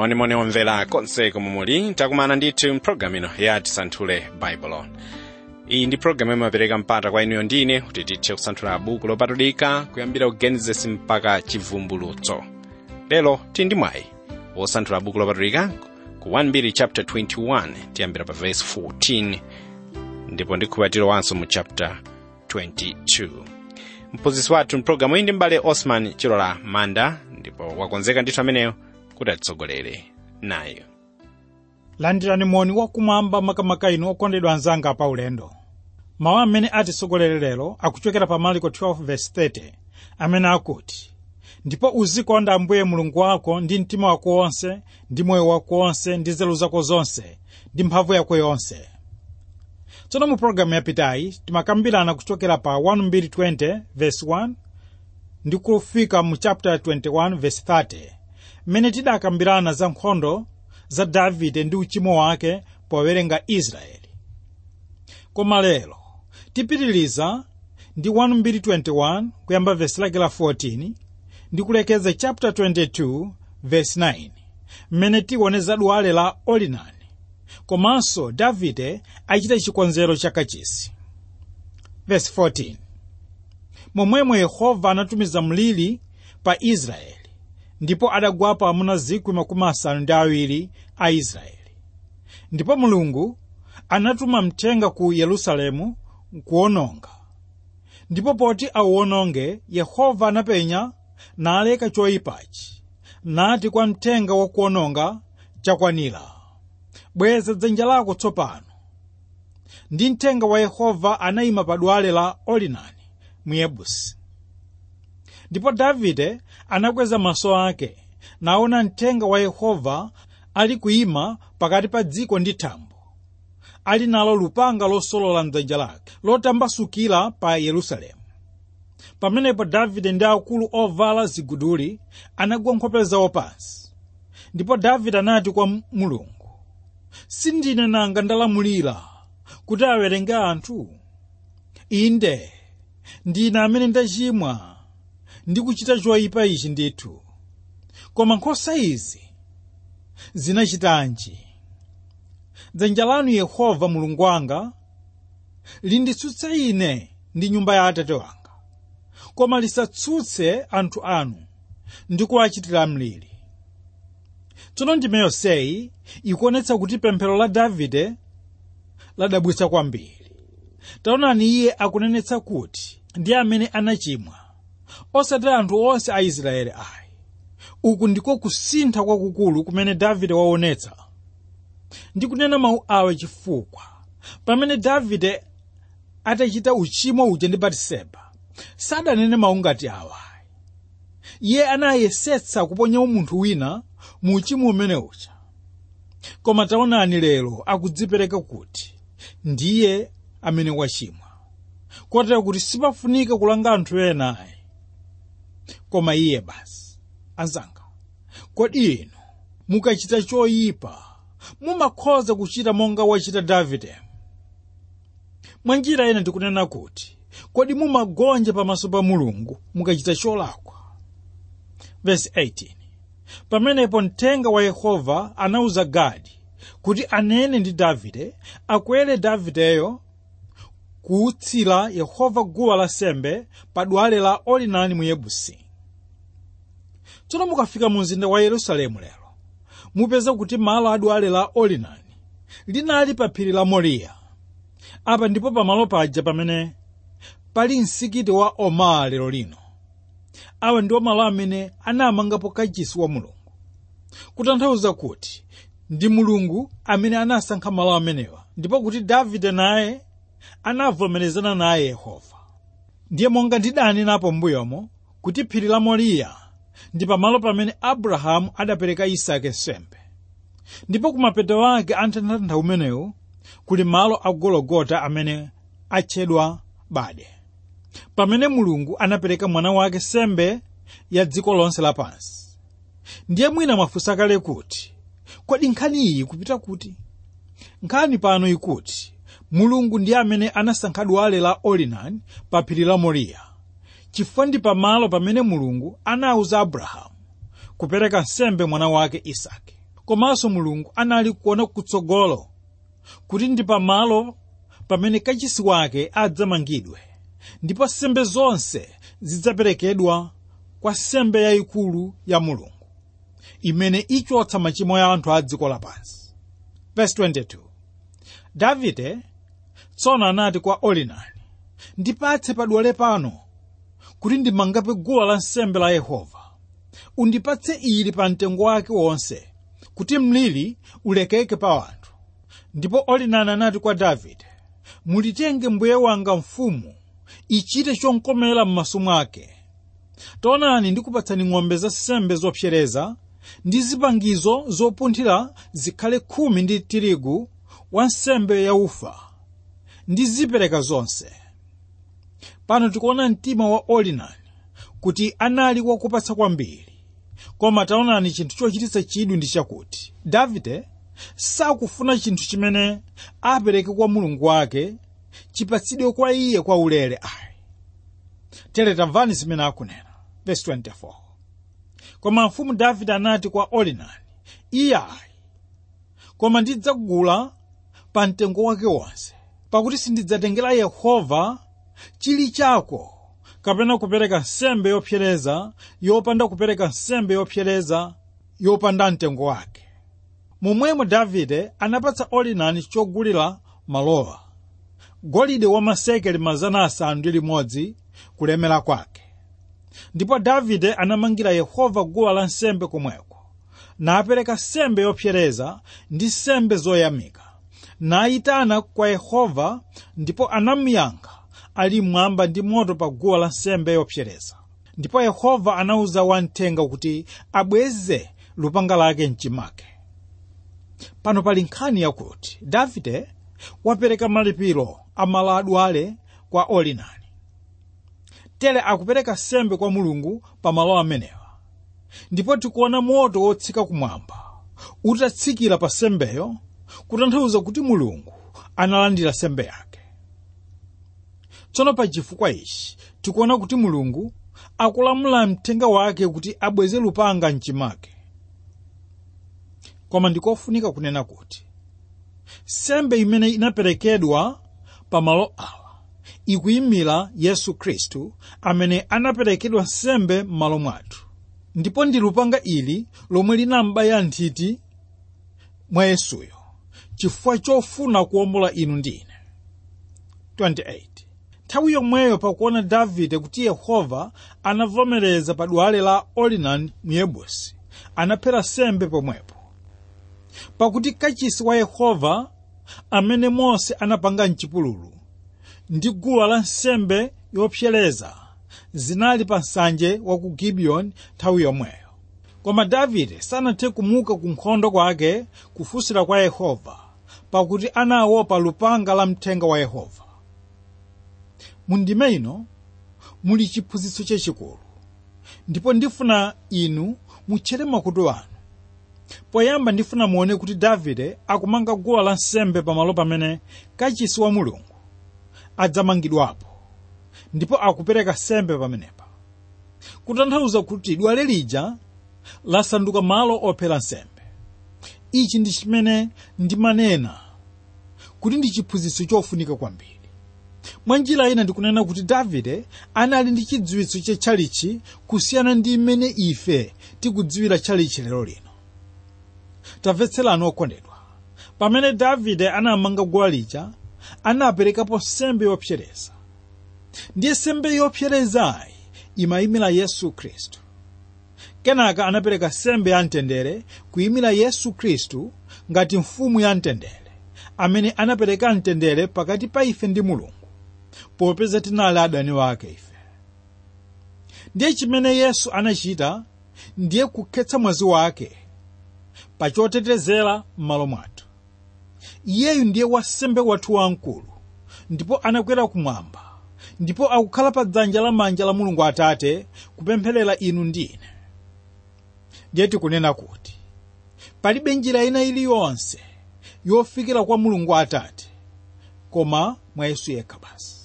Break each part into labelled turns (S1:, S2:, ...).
S1: monimoni omvera konse komwe muli takumana ndithu mpulogalamu ino ya tisanthule baibulo iyi ndi pulogalamu imapereka mpata kwa inuyo ndine kuti tithe kusanthula buku lopatulika kuyambira ku genesis mpaka chivumbulutso lero tili ndi mwayi wosanthula buku lopatulika ku 1 chapter 21 tiyambira pa verse 14 ndipo ndikhubatiro wanso mu chapter 22 mphunzitsi wathu mpulogalamu iyi ndi mbale osman chilola manda ndipo wakonzeka ndithu ameneyo kuti atitsogolere nayo
S2: landirani moni wakumwamba makamaka inu okondedwa anzanga pa ulendo mawu amene atitsogolere lero akuchokera pa marko 12:30 amene akuti ndipo uzikonda ambuye mulungu wako ndi mtima wako wonse ndi moyo wako wonse ndi nzeru zako zonse ndi mphamvu yako yonse tsono mu pologalamu yapitayi timakambirana kuchokera pa 1220:1 ndi kufika mu chapter 21:30 mmene tidakambirana za nkhondo za davide ndi uchimo wake powerenga israeli koma lero tipitiliza ndi 1221 kuyamba vesi lake la 14 ndi kulekeza chapter 22 vesi 9 mmene tione za dwale la orinani komanso davide achita chikonzero cha kachisi vesi 14 momwemo yehova anatumiza mliri pa israeli ndipo adagwapo amuna zikwi makumi asanu ndi awiri a israeli ndipo mulungu anatuma mthenga ku yerusalemu kuwononga ndipo poti auwononge yehova anapenya naleka choyipachi nati kwa mthenga wakuwononga chakwanira bweza dzanja lako tsopano ndi mthenga wa yehova anayima pa dwale la orinani muyebusi ndipo davide anakweza maso ake naona mthenga wa yehova ali kuyima pakati pa dziko ndi thambo ali nalo lupanga losolola mdzanja lake lotambasukira pa yerusalemu pamenepo davide ndi akulu ovala ziguduli anagwa nkhope zawo pansi ndipo davide anati kwa mulungu sindine nanga ndalamulira kuti awerenge anthu inde ndine amene ndachimwa ndi kuchita choyipa ichi ndithu koma nkhosa izi zinachitanji dzanja lanu yehova mulungu wanga linditsutse ine ndi nyumba ya atate wanga koma lisatsutse anthu anu ndi kuwachitira mliri tsono ndime yonseyi ikuonetsa kuti pemphero la davide ladabwitsa kwambiri taonani iye akunenetsa kuti ndi amene anachimwa osati anthu onse a israeli ayi uku ndiko kusintha kwakukulu kumene davide waonetsa ndikunena mawu awa chifukwa pamene davide atachita uchimo uja ndi batiseba sadanene mawu ngati awa iye anayesetsa kuponya munthu wina mu uchimo umene uja koma taonani lero akudzipereka kuti ndiye amene wachimwa kotera kuti sipafunika kulanga anthu ena ayi koma iye basi anzanga kodi inu mukachita choyipa mumakhoza kuchita monga wachita davide mwa njira ina ndikunena kuti kodi mumagonja pamaso pa mulungu mukachita cholakwa vesi 18 pamenepo mthenga wa yehova anawuza gadi kuti anene ndi davide akwere davideyo kuutsira yehova guwa lansembe pa dwale la orinani mu yebusi tsono mukafika mu mzinda wa yerusalemu lero mupeza kuti malo a dwale la orinani linali pa phiri la moriya apa ndipo pamalo paja pamene pali msikiti wa omara lero lino awa ndiwo malo amene anamangapo kachisi wa mulungu kutanthauza kuti ndi mulungu amene anasankha malo amenewa ndipo kuti davide naye anavomerezana naye yehova ndiye monga ndidanenapo m'mbuyomo kuti phiri la moriya ndi pamalo pamene abrahamu adapereka isake nsembe ndipo kumapeto ake a mtandanda umenewu kuli malo a gologota amene atchedwa bade pamene mulungu anapereka mwana wake sembe ya dziko lonse lapansi ndiye mwina mwafunsa kale kuti kodi nkhani iyi kupita kuti nkhani pano ikuti mulungu ndiye amene anasankha dwale la orinani pa phiri la moriya chifukwa ndi pamalo pamene mulungu anawuza abrahamu kupereka nsembe mwana wake isake komanso mulungu anali kuona kutsogolo kuti ndi pamalo pamene kachisi wake adzamangidwe ndipo sembe zonse zidzaperekedwa kwa sembe yayikulu ya mulungu imene ichotsa machimo ya anthu a dziko lapansi verse 22 davide tsono anati kwa orinani ndipatse padwale pano kuti ndimangape guwa lansembe la yehova undipatse ili pa mtengo wake wonse kuti mliri ulekeke pa anthu ndipo orinani anati kwa davide mulitenge mbuye wanga mfumu ichite chonkomera m'maso mwake taonani ndikupatsani ng'ombe za sembe zopsereza ndi zipangizo zopunthira zikhale khumi ndi tirigu wa nsembe yaufa ndi zipereka zonse pano tikuona mtima wa orinani kuti anali wakupatsa kwambiri koma taonani chinthu chochititsa chidwi ndi chakuti davide sakufuna chinthu chimene apereke kwa mulungu wake chipatsidwe kwa iye kwa ulere ayi tere tamvani zimene akunena verse 24 koma mfumu davide anati kwa orinani iye ayi koma ndidzagula pa mtengo wake wonse pakuti sindidzatengera yehova chili chako kapena kupereka nsembe yopsereza yopanda kupereka nsembe yopsereza yopanda mtengo wake momwemo davide anapatsa orinani chogulira malowa golide wa masekeli mazana asanu ndi limodzi kulemera kwake ndipo davide anamangira yehova guwa la nsembe komweko napereka nsembe yopsereza ndi nsembe zoyamika nayitana kwa yehova ndipo anamuyankha ali mmwamba ndi moto pa guwa la nsembe yopsereza ndipo yehova anawuza wamthenga kuti abweze lupanga lake mchimake pano pali nkhani yakuti davide wapereka malipiro a malo adwale kwa orinani tere akupereka sembe kwa mulungu pa malo amenewa ndipo tikuona moto wotsika kumwamba utatsikira pa sembeyo kutanthauza kuti mulungu analandira sembe yake tsono pa chifukwa ichi tikuona kuti mulungu akulamula mthenga wake kuti abweze lupanga mchimake koma ndikofunika kunena kuti sembe imene inaperekedwa pa malo awa ikuyimira yesu khristu amene anaperekedwa nsembe m'malo mwathu ndipo ndi lupanga ili lomwe linambaya nthiti mwa yesuyo chifukwa chofuna kuwombola inu ndi ine 28 nthawi yomweyo pakuona davide kuti yehova anavomereza pa dwale la orinani muyebusi anaphera sembe pomwepo pakuti kachisi wa yehova amene mose anapanga mchipululu ndi guwa la nsembe yopsereza zinali pa nsanje wa ku gibiyoni nthawi yomweyo koma davide sanathe kumuka ku nkhondo kwake kufunsira kwa yehova pakuti anaopa lupanga la mthenga wa yehova mundime ino muli chiphunzitso chachikulu ndipo ndifuna inu mutchere makutu anu poyamba ndifuna muone kuti davide akumanga guwa la nsembe pamalo pamene kachisi wa mulungu adzamangidwapo ndipo akupereka sembe pamenepa kutanthauza kuti dwale lija lasanduka malo ophera nsembe ichi ndi chimene ndimanena kuti ndi chiphunzitso chofunika kwambiri mwa njira ina ndikunena kuti davide anali ndi chidziwitso cha tchalichi kusiyana ndi mmene ife tikudziwira tchalichi lero lino tamvetserani okondedwa pamene davide anamanga guwa lija anaperekapo sembe yopsereza ndiye sembe yopserezayi imayimira yesu khristu kenaka anapereka sembe ya mtendere kuyimira yesu khristu ngati mfumu ya mtendere amene anapereka mtendere pakati pa ife ndi mulungu popeza tinali adani wake ife ndiye chimene yesu anachita ndiye kukhetsa mwazi wake pa chotetezera m'malo mwathu iyeyu ndiye wasembe wathu wamkulu ndipo anakwera kumwamba ndipo akukhala pa dzanja lamanja la mulungu atate kupempherera inu ndi ine ndiye tikunena kuti palibe njira ina iliyonse yofikira kwa mulungu atate koma mwa yesu yekha basi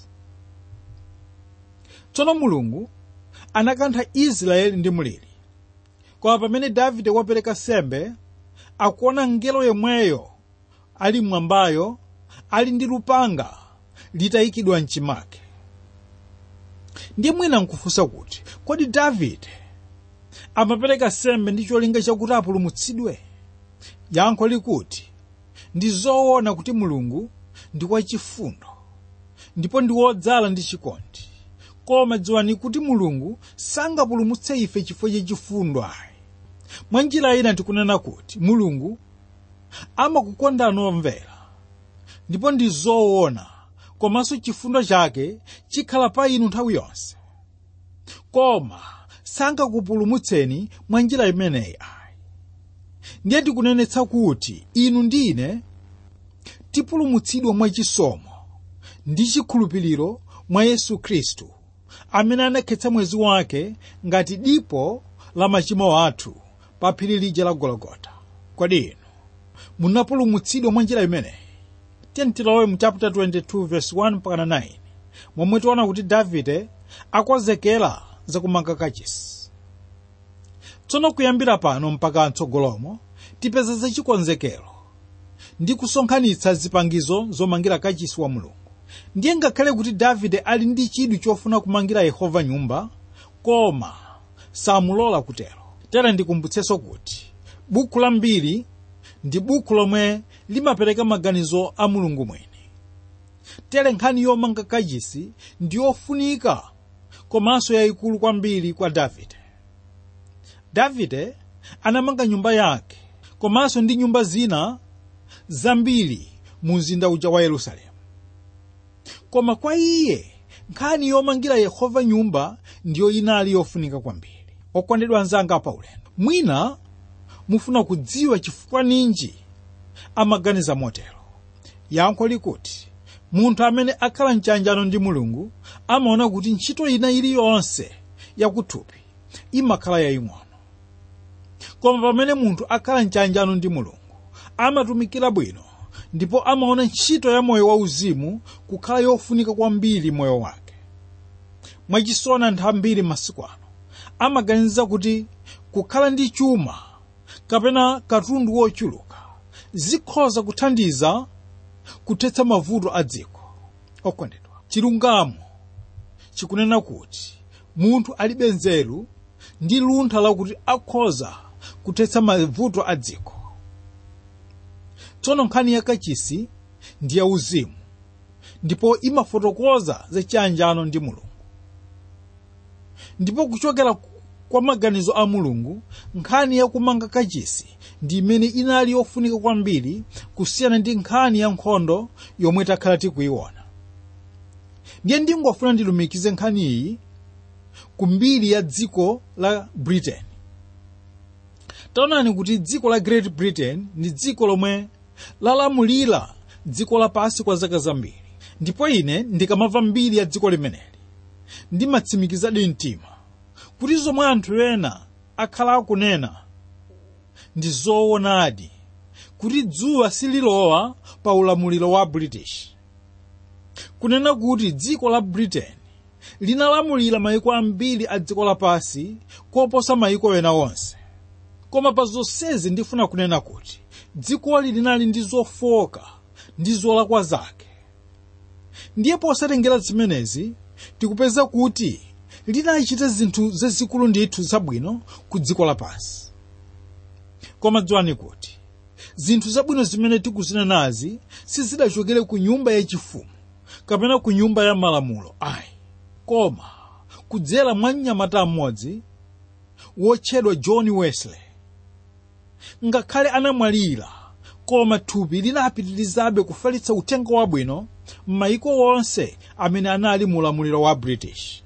S2: tsono mulungu anakantha israeli ndi mliri koma pamene davide wapereka sembe akuona mngelo yemweyo ali mmwambayo ali ndi lupanga litayikidwa mchimake ndiye mwina nkufunsa kuti kodi davide amapereka sembe ndi cholinga chakuti apulumutsidwe yankho likuti ndi zoona kuti mulungu ndi wachifundo ndipo ndi wodzala ndi chikondi koma dziwani kuti mulungu sangapulumutse ife chifukwa chachifundo ayi mwa njira ina tikunena kuti mulungu amakukondani omvera ndipo ndi zoona komanso chifundo chake chikhala pa inu nthawi yonse koma sangakupulumutseni mwa njira imeneyi ayi ndiye tikunenetsa kuti inu ndi ine tipulumutsidwa mwachisomo ndi chikhulupiriro mwa yesu khristu amene anakhetsa mwezi wake ngati dipo la machimo athu pa phiri lija la gologota kodi inu munapulumutsidwa mwa njira imeneyi tiyeni tilowe mu chapter 22 verse 1 mpaka 9 momwe tiona kuti davide akonzekera zakumanga kachisi tsono kuyambira pano mpaka mtsogolomo tipeza zachikonzekero ndi kusonkhanitsa zipangizo zomangira kachisi wa mulungu ndiye ngakhale kuti davide ali ndi chidwi chofuna kumangira yehova nyumba koma samulola kutero tere ndikumbutsenso kuti buku la mbiri ndi buku lomwe limapereka maganizo a mulungu mwini tere nkhani yomanga kachisi ndi yofunika komanso yayikulu kwambiri kwa davide davide anamanga nyumba yake komanso ndi nyumba zina zambiri mu mzinda uja wa yerusalemu koma kwa iye nkhani yomangira yehova nyumba ndiyo inali yofunika kwambiri okondedwa anzanga pa ulendo mwina mufuna kudziwa chifukwa ninji amaganiza motero yankho likuti munthu amene akhala mchanjano ndi mulungu amaona kuti ntchito ina iliyonse yakuthupi imakhala yaying'ono koma pamene munthu akhala mchanjano ndi mulungu amatumikira bwino ndipo amaona ntchito ya moyo wauzimu kukhala yofunika kwambiri moyo wake mwachisoni anthu ambiri masiku ano amaganiza kuti kukhala ndi chuma kapena katundu wochuluka zikhoza kuthandiza kuthetsa mavuto a dziko okondedwa chilungamo chikunena kuti munthu alibe nzeru ndi luntha lakuti akhoza kuthetsa mavuto a dziko tsono nkhani yakachisi ndi yauzimu ndipo imafotokoza za chiyanjano ndi mulungu ndipo kuchokera kwa maganizo a mulungu nkhani yakumanga kachisi ndi imene inali yofunika kwambiri kusiyana ndi nkhani ya nkhondo yomwe takhala tikuyiona ndiye ndingofuna ndilumikize nkhani iyi ku mbiri ya dziko la britain taonani kuti dziko la great britain ndi dziko lomwe lalamulira dziko lapansi kwa zaka zambiri ndipo ine ndikamva mbiri ya dziko limeneli ndimatsimikizadi mtima kuti zomwe anthu ena akhala akunena ndi zoonadi kuti dzuwa sililowa pa ulamuliro wa british kunena kuti dziko la britain linalamulira mayiko ambiri a dziko lapansi koposa mayiko ena onse koma pa zonsezi ndifuna kunena kuti dzikoli linali ndi zofoka ndi zolakwa zake ndiye posatengera zimenezi tikupeza kuti linachita zinthu zazikulu ndithu zabwino ku dziko lapansi koma dziwani kuti zinthu zabwino zimene tikuzinenazi sizidachokere ku nyumba yachifumu kapena ku nyumba ya malamulo ayi koma kudzera mwa mnyamata mmodzi wotchedwa john wesley ngakhale anamwalira koma thupi linapitirizabe kufalitsa uthenga wabwino m'mayiko wonse amene anali mu ulamuliro wa british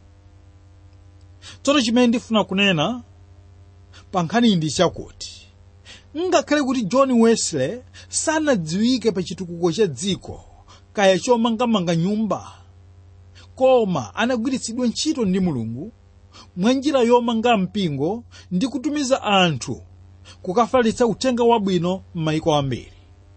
S2: tsono chimene ndifuna kunena pa nkhaniyi ndi chakuti ngakhale kuti john wesley sanadziwike pa chitukuko cha dziko kaya chomangamanga nyumba koma anagwiritsidwa ntchito ndi mulungu mwa njira yomanga mpingo ndi kutumiza anthu kukafalitsa uthenga wabwino m'mayiko ambiri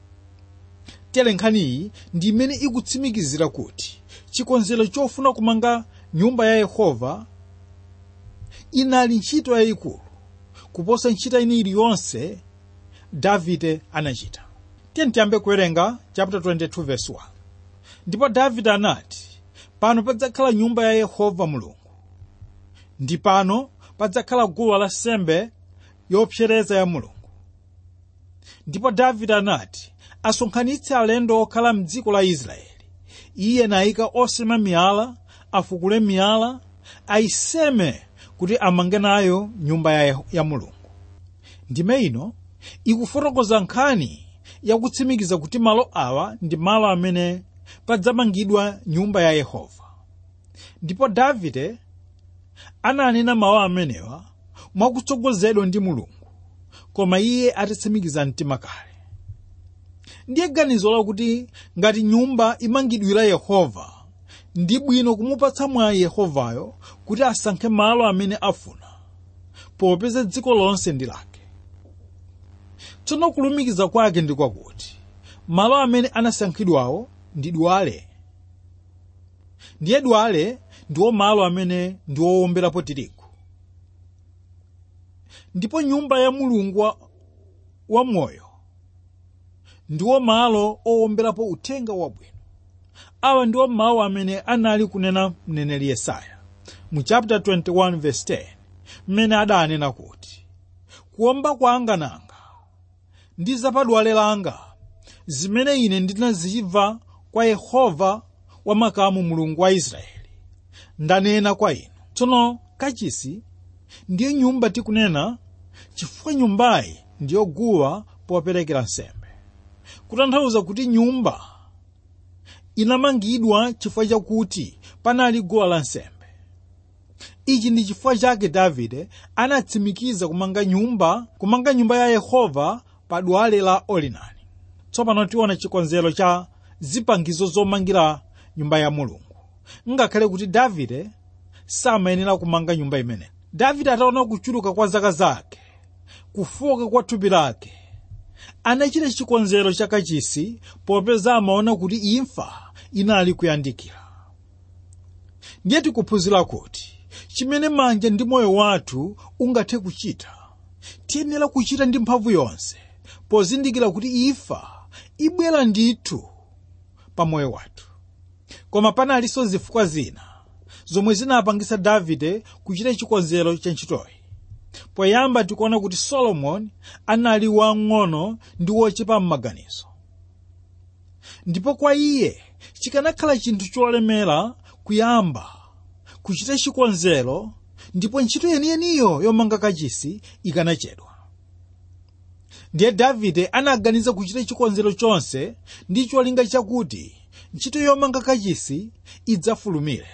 S2: tere nkhaniyi ndi imene ikutsimikizira kuti chikonzero chofuna kumanga nyumba ya yehova inali ntchito yayikulu kuposa ntchito ina iliyonse davide anachita tiye tiyambe kuwerenga chapter 22 verse 1 ndipo davide anati pano padzakhala nyumba ya yehova mulungu ndi pano padzakhala guwa lansembe yopsereza ya mulungu ndipo davide anati asonkhanitse alendo okhala mdziko la israeli iye nayika osema miyala afukule miyala ayiseme kuti amange nayo nyumba ya, ya mulungu ndime ino ikufotokoza nkhani yakutsimikiza kuti malo awa ndi malo amene padzamangidwa nyumba ya yehova ndipo davide ananena mawu amenewa mwakutsogozedwa ndi mulungu koma iye atatsimikiza mtima kale ndiye ganizo lakuti ngati nyumba imangidwira yehova ndi bwino kumupatsa mwayi yehovayo kuti asankhe malo amene afuna popeza dziko lonse ndi lake tsono kulumikiza kwake ndi kwakuti malo amene anasankhidwawo ndi dwale ndiye dwale ndiwo malo amene ndi owomberapo tirigu ndipo nyumba ya mulungu wa, wa moyo ndiwo malo owomberapo uthenga wabwino awa ndiwo mawu amene anali kunena mneneri yesaya mu chapter 21 verse 10 mmene adanena kuti kuwomba kwanga nanga ndi zapadwale langa zimene ine ndinazimva kwa yehova wamakamu mulungu wa israeli ndanena kwa inu tsono kachisi ndiyo nyumba tikunena chifukwa nyumbayi ndiyo guwa poperekera nsembe kutanthauza kuti nyumba inamangidwa chifukwa chakuti panali guwa lansembe ichi ndi chifukwa chake davide anatsimikiza kumanga nyumba kumanga nyumba ya yehova pa dwale la olinani tsopano tiona chikonzero cha zipangizo zomangira nyumba ya mulungu ngakhale kuti davide samayenera kumanga nyumba imeneyi davide ataona kuchuluka kwa zaka zake kufoka kwa thupi lake anachita chikonzero cha kachisi popeza amaona kuti imfa inali kuyandikira ndiye tikuphunzira kuti chimene manja ndi moyo wathu ungathe kuchita tiyenera kuchita ndi mphamvu yonse pozindikira kuti imfa ibwera ndithu pa moyo wathu koma panalinso zifukwa zina zomwe zinapangisa davide kuchita chikonzero cha ntchitoyi poyamba tikuona kuti solomoni anali wang'ono ndi wochepa m'maganizo ndipo kwa iye chikanakhala chinthu cholemera kuyamba kuchita chikonzero ndipo ntchito yeniyeniyo yomanga kachisi ikanachedwa ndiye davide anaganiza kuchita chikonzero chonse ndi cholinga chakuti ntchito yomanga kachisi idzafulumire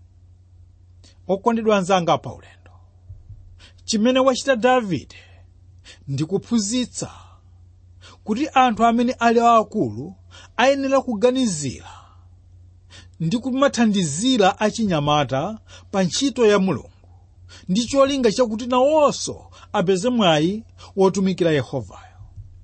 S2: okondedwa anzanga pa ulendo chimene wachita davide ndi kuphunzitsa kuti anthu amene ali aakulu ayenera kuganizira ndi kumathandizira achinyamata pa ntchito ya mulungu ndi cholinga chakuti nawonso apeze mwayi wotumikira yehovayo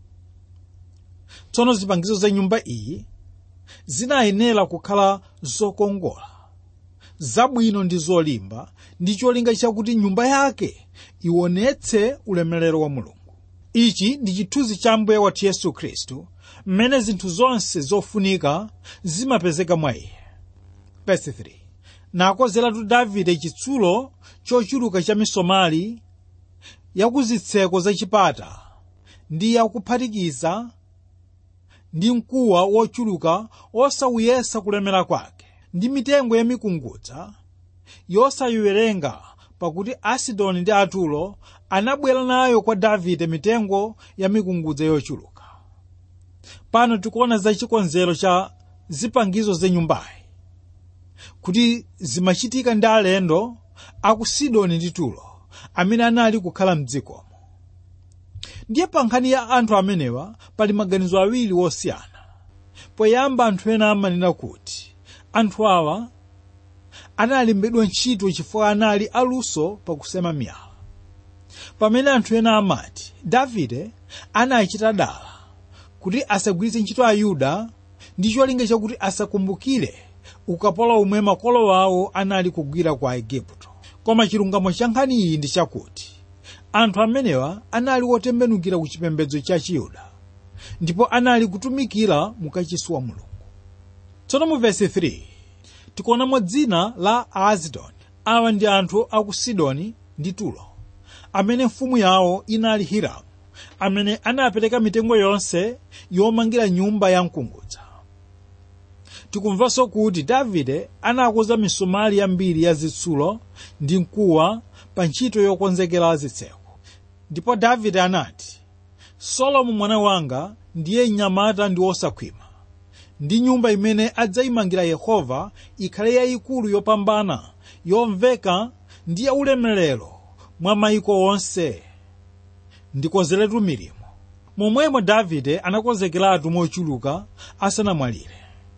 S2: tsono zipangizo za nyumba iyi zinayenera kukhala zokongola zabwino ndi zolimba ndi cholinga chakuti nyumba yake ionetse ulemerero wa mulungu ichi ndi chithunzi cha mbuye wathu yesu khristu mmene zinthu zonse zofunika zimapezeka mwa iye verse 3 nakozeratu davide chitsulo chochuluka cha misomali yakuzitseko za chipata ndi yakuphatikiza ndi mkuwa wochuluka osawuyesa kulemera kwake ndi mitengo ya mikungudza yosayiwerenga pakuti asidoni ndi atulo anabwera nayo kwa davide mitengo ya mikungudza yochuluka pano tikuona za chikonzero cha zipangizo za nyumbayi kuti zimachitika ndi alendo aku sidoni ndi tulo amene anali kukhala mdzikomo ndiye pa nkhani ya anthu amenewa pali maganizo awiri wosiyana poyamba anthu ena amanena kuti anthu awa analembedwa ntchito chifukwa anali aluso pakusema miyala pamene anthu ena amati davide anachita dala kuti asagwiritse ntchito ayuda ndi cholinga chakuti asakumbukire ukapolo umwe makolo awo anali kugwira kwa igupto koma chilungamo cha nkhani iyi ndi chakuti anthu amenewa anali otembenukira ku chipembedzo cha chiyuda ndipo anali kutumikira mukachisi wa mulungu tsono mu vesi 3 tikuonamo dzina la aazidoni awa ndi anthu a ku sidoni ndi tulo amene mfumu yawo inali hiramu amene anapereka mitengo yonse yomangira nyumba ya mkungudza tikumvanso kuti davide anakuza misomali yambiri ya zitsulo ndi mkuwa pa ntchito yokonzekera zitseko ndipo davide anati solomo mwana wanga ndiye mnyamata ndi wosakhwima ndi nyumba imene adzayimangira yehova ikhale yayikulu yopambana yomveka ndi yaulemerero mwa mayiko onse ndikonzeretu milimo momwemo davide anakonzekeratu mochuluka asanamwalire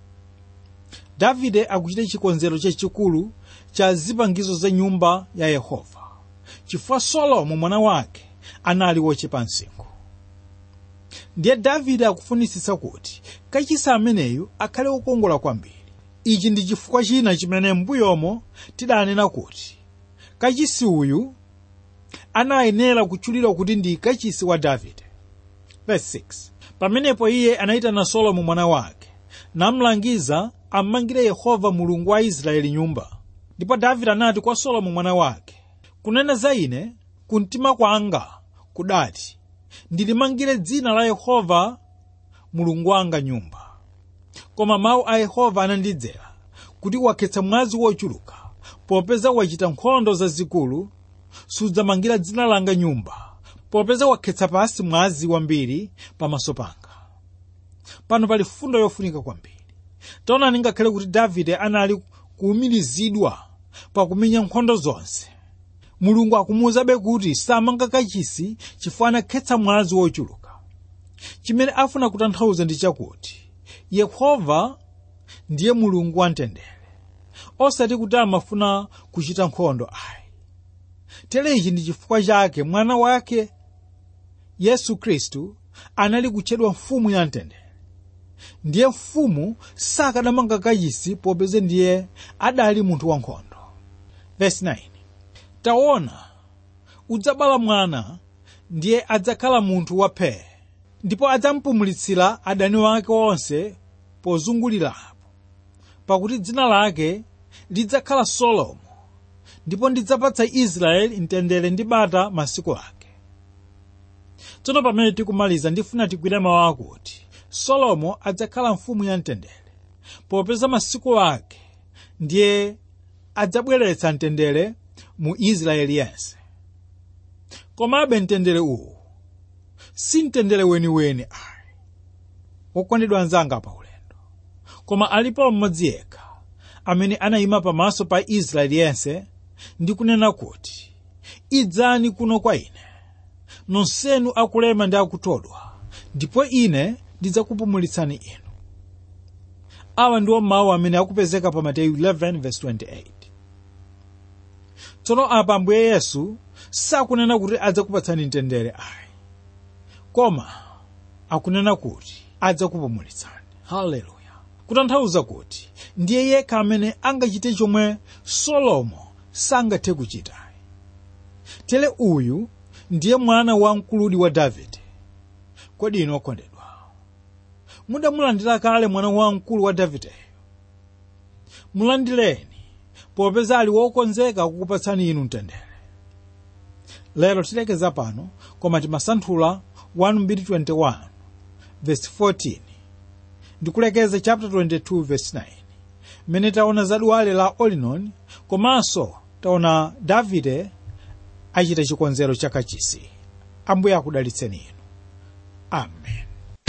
S2: davide akuchita chikonzero chachikulu cha zipangizo za nyumba ya yehova chifukwa solomo mwana wake anali wochepa msinkhu ndiye davide akufunisisa kuti kachisi ameneyu akhale wokongola kwambiri ichi ndi chifukwa china chimene m'mbuyomo tidanena kuti kachisi uyu anayenera kutchulidwa kuti ndi kachisi wa davide Verse 6. pamenepo iye anayitana solomo mwana wake namlangiza amangire yehova mulungu wa israeli nyumba ndipo davide anati kwa solomo mwana wake kunena za ine kumtima kwanga kudati ndilimangire dzina la yehova mulungu wanga nyumba koma mawu a yehova anandidzera kuti wakhetsa mwazi wochuluka popeza wachita nkhondo zazikulu sudzamangira dzina langa nyumba popeza wakhetsa pasi mwazi wambiri pamaso panga pano pali fundo yofunika kwambiri taonani ngakhale kuti davide anali kuwumirizidwa pakumenya nkhondo zonse mulungu akumuwuzabe kuti samanga kachisi chifukwa anakhetsa mwazi wochuluka chimene afuna kutanthauza ndi chakuti yehova ndiye mulungu wamtendere osati kuti amafuna kuchita nkhondo ayi tere ichi ndi chifukwa chake mwana wake yesu khristu anali kutchedwa mfumu ya mtendere ndiye mfumu sakadamanga kachisi popeza ndiye adali munthu wankhondo Verse 9. taona udzabala mwana ndiye adzakhala munthu waphe ndipo adzampumulitsira adani wake onse pozungulirapo pakuti dzina lake lidzakhala solomo ndipo ndidzapatsa israeli mtendere ndi bata masiku ake tsono pamene tikumaliza ndifuna tigwire mawu akuti solomo adzakhala mfumu ya mtendere popeza masiku ake ndiye adzabweretsa mtendere mu israeli yense komabe mtendere uwu si mtendere weniweni ayi wokondedwa anzanga pa ulendo koma alipo mmodzi yekha amene anayima pamaso pa israeli yense ndi kunena kuti idzani kuno kwa ine nonsenu akulema ndi akuthodwa ndipo ine ndidzakupumulitsani inu awa ndiwo mawu amene akupezeka pa mateyu 11:28 tsono apa ambuye yesu sakunena kuti adzakupatsani mtendere ayi koma akunena kuti adzakupumulitsani haleluya kutanthauza kuti ndiye yekha amene angachite chomwe solomo sangathe kuchita tere uyu ndiye mwana wamkuludi wa davide kodi inu okondedwa mudamulandira kale mwana wamkulu wa davideyo mulandireni popeza ali wokonzeka kukupatsani inu mtendere lero tilekeza pano koma timasanthula 1:21 verse 14 ndikulekeza chapter 22 verse 9 mmene taona za dwale la olinon komanso taona davide achita chikonzero cha kachisi ambuye akudalitseni inu amen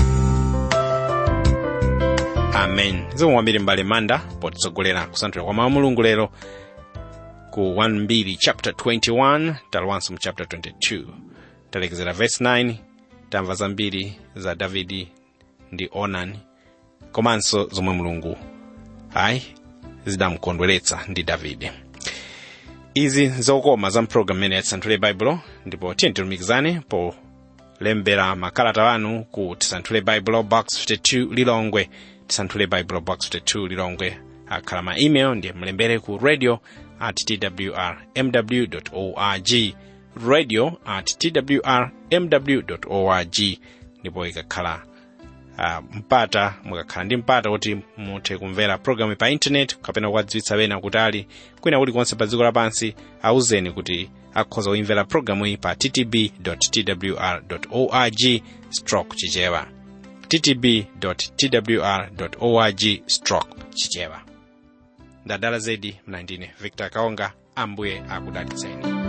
S1: amen zikomo kwambiri mbale manda potitsogolera kusanthula kwa mawu mulungu lero ku 1 chapter 21 talowanso mu chapter 22 talekezera verse 9 tamva zambiri za davidi ndi onani komanso zomwe mulungu ayi zidamukondweretsa ndi davide izi zokoma za mpulogalamu imene yatisanthule baibulo ndipo tiye tilumikizane polembera makalata wanu ku tisanthule baibulo box 52 lilongwe tisanthule baibulo box 52 lilongwe akhala ma email ndiye mulembere ku radio at twr mw org radio at twr mw org ndipo ikakhala uh, mpata mukakhala ndi mpata kuti muthe kumvera programu pa intaneti kapena kukadziwitsa wena kutali kwina kulikonse pa dziko lapansi auzeni kuti akhoza kuimvera programu iyi pa ttb twr org stroke chichewa ttb twr org stroke chichewa ndadala zedi mnandine victor kaonga ambuye akudalitseni